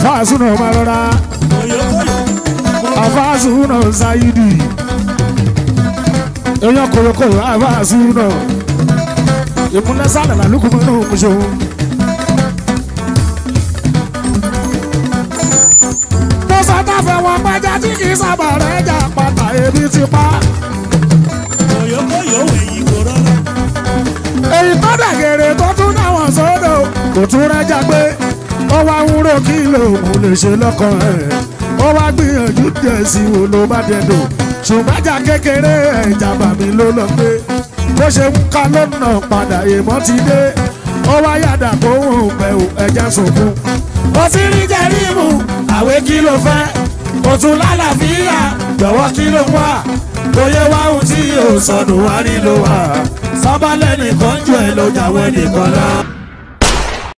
àfáàsùnà máa rọra àfáàsùnà ṣáyídì èèyàn kòròkòrò àfáàsùnà ìmúnẹ́sàlẹ̀ làlùkùmọ́nù mùsùlùmí. mo sàtàfẹ́ wọn pẹ́jà tí kì í sábà rẹ̀ jà pátá ebi ti pa. èyí tó dàgẹ̀rẹ̀ tó tún dáwọn sódò kò tún rẹ́jà pé ó wá ń rò kí lòun lè ṣe lọ́kàn ẹ̀ ó wá gbìyànjú díẹ̀ sí wo ló bá dẹ̀dọ̀ ṣùgbọ́n jà kékeré ẹ̀jà bàmí ló lọ pé bó ṣe ń ká lọ́nà padà èèmọ́ ti dé ó wá yàdà kó ń bẹ̀rù ẹ̀jẹ̀ sunkún. ó ti rí jẹ́rìmù àwé kí ló fẹ́ ó tún lálàáfíà jọ̀wọ́ kí ló wà bóyá wá ohun tí yóò sọnù wá rí ló wà sábàlẹ̀ nìkan jù ẹ̀ ló jáwé nìkan lọ.